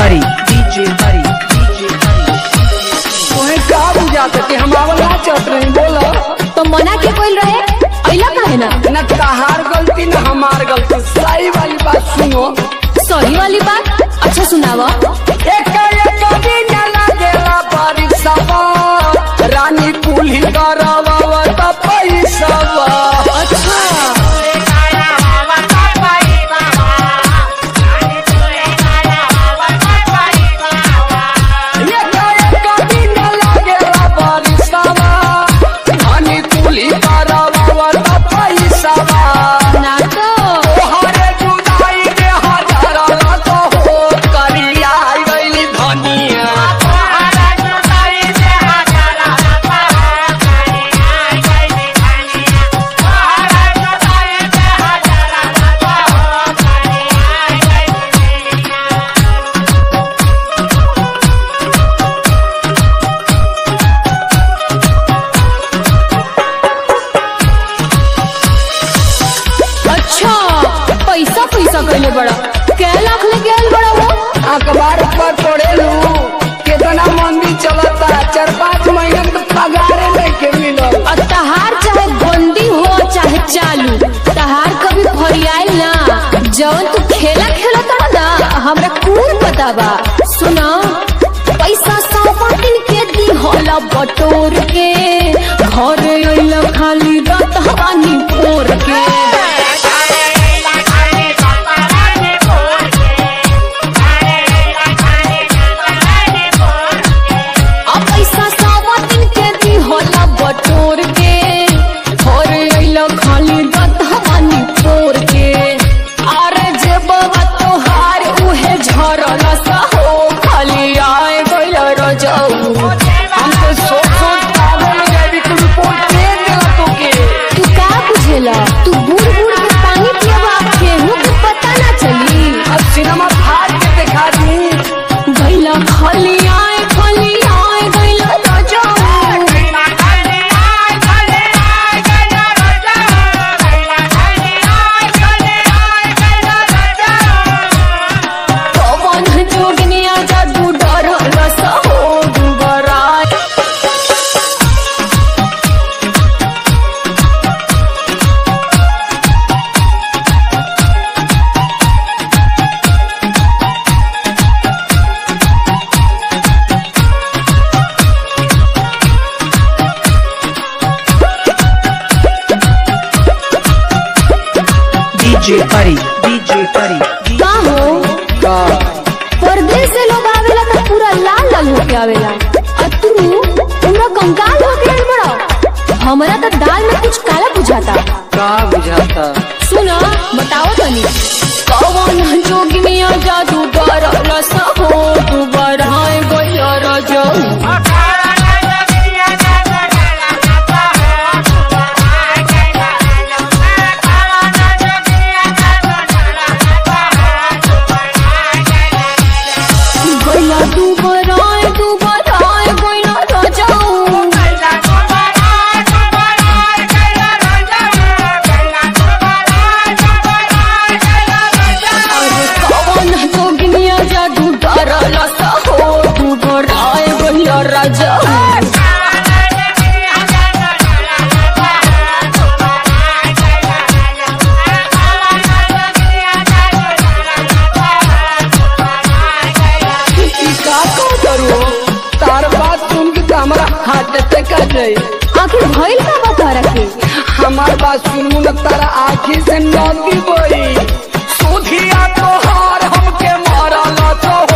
Buddy, DJ Buddy, DJ Buddy. तोहे का बुझाता कि हम आवल ना चट रही बोला तो मना के कोई रहे अइला काहे ना न तहार गलती न हमार गलती सही वाली बात सुनो सही वाली बात अच्छा सुनावा एक एक दिन लागेला परीक्षावा रानी कुली करवावा त पैसावा अच्छा एक एक दिन लागेला परीक्षावा रानी कुली करवावा त पैसावा ना तो तोहरे जुदाई के हजारा तो हो करिया गइली धनिया अच्छा पैसा पैसा कइले बड़ा कै लाख ले गेल बड़ा वो अखबार पर पढ़ेलू कितना मंदी चलता चार पाँच महीना तो पगारे लेके मिलल और तहार चाहे बंदी हो चाहे चालू तहार कभी फरियाल ना जवन तू खेला खेला तड़ा ना हमरा कून पता बा सुना पैसा सौ दिन के दी होला बटोर के घर अइला खाली रात हवानी पोर के आ पैसा सौ दिन के दी होला बटोर के घर अइला खाली रात हवानी पोर के अरे जे बाबा तोहार उहे झरल सहो खाली आए गइल रजाऊ हमको सोच सोच पागल हो जाए कि रिपोर्ट दे देला तोके तू का बुझेला तू बूढ़ बूढ़ के पानी पियबा केहू के पता ना चली अब सिनेमा फाड़ के दिखा दी गैला खाली आए खाली आए गैला राजा पवन जोगनिया जादू डर रसा हो दुबरा DJ Buddy, DJ Buddy. का हो का परदेश से लोग आवेला तो पूरा लाल लाल होके आवेला और तू पूरा कंकाल होके आइल बड़ा हमरा तो दाल में कुछ काला बुझाता का बुझाता सुना बताओ तनी कौन जोगिनिया जादू डरल सहो तू बढ़ाए गइल रजऊ गइला तू बढ़ाए तू बढ़ाए गइल रजऊ अरे कौन जोगिनिया जादू डरल सहो तू बढ़ाए गइल रजऊ ई का का करू तार बात सुन के तो हमारा हार्ट अटैक आ जाए आखिर भइल का बता रखे हमार बात सुनू न तारा आँखी से नदी बोई सुधिया तोहार हमके मारल तो